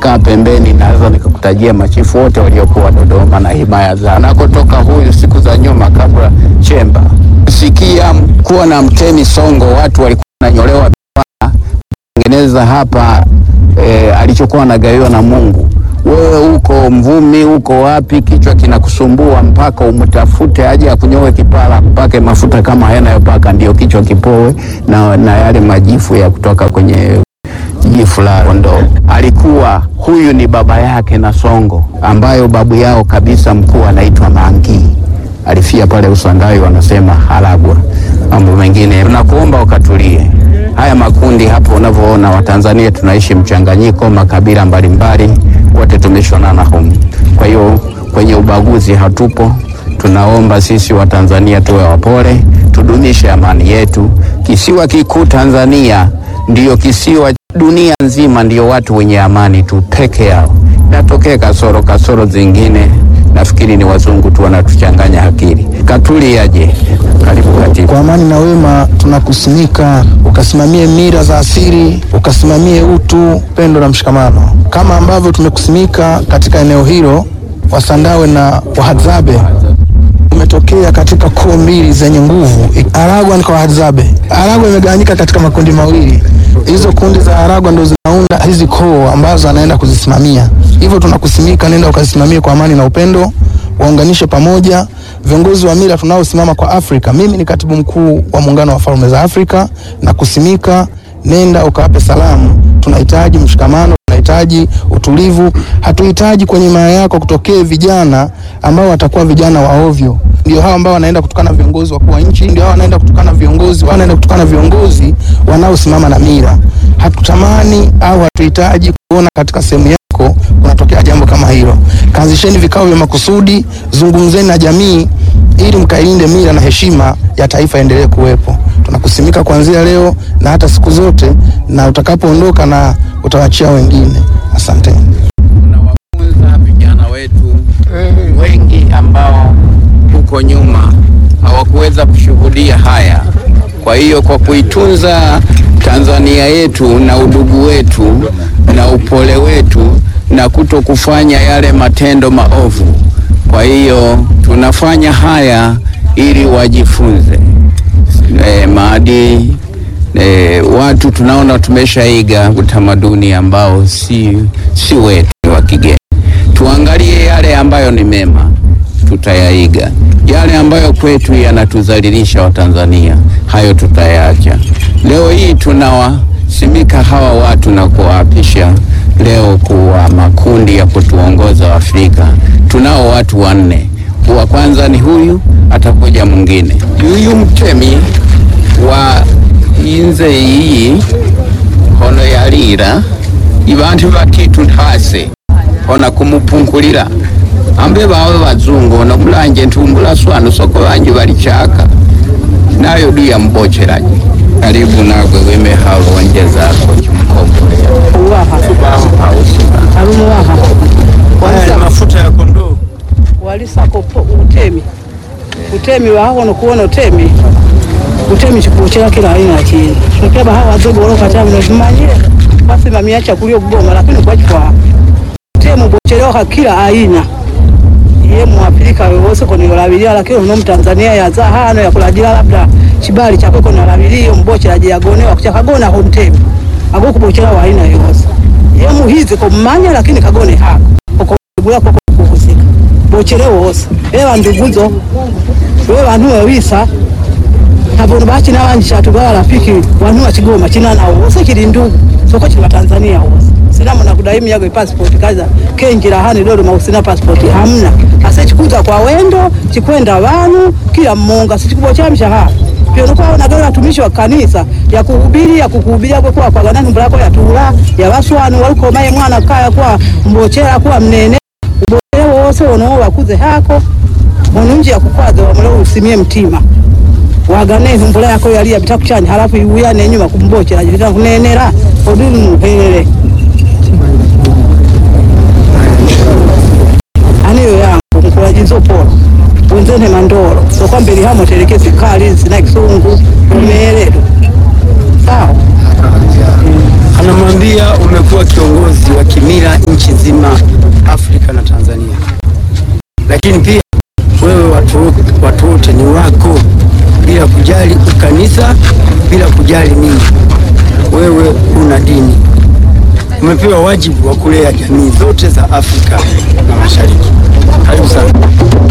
ukikaa pembeni, naweza nikakutajia machifu wote waliokuwa Dodoma na himaya za nakotoka huyu siku za nyuma, kabla Chemba sikia kuwa na mtemi Songo, watu walikuwa wananyolewa tengeneza hapa e, alichokuwa anagawiwa na Mungu. Wewe uko Mvumi, uko wapi, kichwa kinakusumbua mpaka umtafute aje akunyoe kipara, kupake mafuta kama yanayopaka ndio kichwa kipoe na, na yale majifu ya kutoka kwenye jifu la kondoo. Alikuwa huyu ni baba yake na Songo, ambayo babu yao kabisa mkuu anaitwa Mangi, alifia pale Usandawi, wanasema Halagwa. Mambo mengine tunakuomba ukatulie. Haya makundi hapo unavyoona, Watanzania tunaishi mchanganyiko, makabila mbalimbali, wote tumeshonana humu. Kwa hiyo kwenye ubaguzi hatupo. Tunaomba sisi Watanzania tuwe wapole, tudumishe amani yetu. Kisiwa kikuu Tanzania ndiyo kisiwa dunia nzima, ndiyo watu wenye amani tu peke yao. Natokea kasoro kasoro zingine, nafikiri ni wazungu tu wanatuchanganya akili. Katuli aje, karibu katibu. Kwa amani na wema tunakusimika, ukasimamie mila za asili, ukasimamie utu, pendo na mshikamano, kama ambavyo tumekusimika katika eneo hilo. Wasandawe na Wahadzabe umetokea katika koo mbili zenye nguvu, Aragwa na Wahadzabe. Aragwa imegawanyika katika makundi mawili, hizo kundi za Aragwa ndo zinaunda hizi koo ambazo anaenda kuzisimamia. Hivyo tunakusimika, nenda ukazisimamie kwa amani na upendo, waunganishe pamoja viongozi wa mila tunaosimama kwa Afrika. Mimi ni katibu mkuu wa Muungano wa Falme za Afrika na kusimika, nenda ukawape salamu. Tunahitaji mshikamano, tunahitaji utulivu. Hatuhitaji kwenye maya yako kutokee vijana ambao watakuwa vijana wa ovyo. Ndio hao ambao wanaenda kutukana viongozi wakuu wa nchi, ndio hao wanaenda kutukana viongozi, wanaenda kutukana viongozi wanaosimama na mila. Hatutamani au hatuhitaji kuona katika sehemu yako kunatokea jambo kama hilo. Kaanzisheni vikao vya makusudi, zungumzeni na jamii ili mkailinde mila na heshima ya taifa endelee kuwepo. Tunakusimika kuanzia leo na hata siku zote, na utakapoondoka na utawachia wengine. Asanteni. Tunawafunza vijana wetu wengi ambao huko nyuma hawakuweza kushuhudia haya. Kwa hiyo kwa kuitunza Tanzania yetu na udugu wetu na upole wetu na kuto kufanya yale matendo maovu, kwa hiyo tunafanya haya ili wajifunze e, maadili e, watu tunaona tumeshaiga utamaduni ambao si, si wetu ni wa kigeni. Tuangalie yale ambayo ni mema, tutayaiga. Yale ambayo kwetu yanatuzalilisha Watanzania, hayo tutayaacha. Leo hii tunawasimika hawa watu na kuwaapisha leo kuwa makundi ya kutuongoza Afrika. Tunao watu wanne, wa kwanza ni huyu, atakuja mwingine, huyu mtemi wa inze iyi hono yalira ibantu batitu ntase hona kumupungulira ambe bawe bazungu ono mulanje ntumbula swanu soko banji balichaka nayo duya mboceraji karibu nagwe wime halonje zako chimkombolea uwaha alumuwaha Haya mafuta ya kondoo. walisako po- utemi utemi wahawono kuwona utemi utemi chikuchela kila aina ya kintu tokeba hawa wazogo waloka chamino vimanyire wasimamia chakulio kubonga lakini kwachikwa utemi bocheloka kila aina iye muafrika wewose konilolabilia lakini uno mtanzania yaza hano yakulajila labda chibali chakwe konalabilio mbochelaji yagonewa kuchakagona ko mtemi agokubochela wa aina yose ye muhizi kommanya lakini kagone hako okogula koko kuhusika bochele wose ewa nduguzo we vanhu wewisa navono bachina vanji chatugala rafiki vanhu wachigoma chinana wose chili ndugu soko chili watanzania wose sinamona kudai miyago ipasipoti kaza kenjira hani dodoma usina pasipoti hamna ase chikuza kwa wendo chikwenda vanu kila mmonga sichikubochamisha hapa pyonokwawonagala watumishi wa kanisa yakuhubiri yakukuhubiria kwe kuwa kwagana nyumba yako yatula yavaswanu walikomaye mwana kaya kuwa mbochera kuwa mnene ubochele wose wonowo wakuze hako monunji yakukwaza wamule usimie mtima wagane humbula yako yalia bitakuchani halafu iuyane enyuma kumbochera jivita kunenera oduni muhelele aniyo yangu mkulajizo polo wenzene mandoro sokwambeli hamo telekezi kali sina kisungu umeeledo sawa Anamwambia umekuwa kiongozi wa kimila nchi nzima Afrika na Tanzania. Lakini pia wewe watu watu wote ni wako, bila kujali ukanisa, bila kujali nini, wewe una dini, umepewa wajibu wa kulea jamii zote za Afrika na Mashariki. Karibu sana.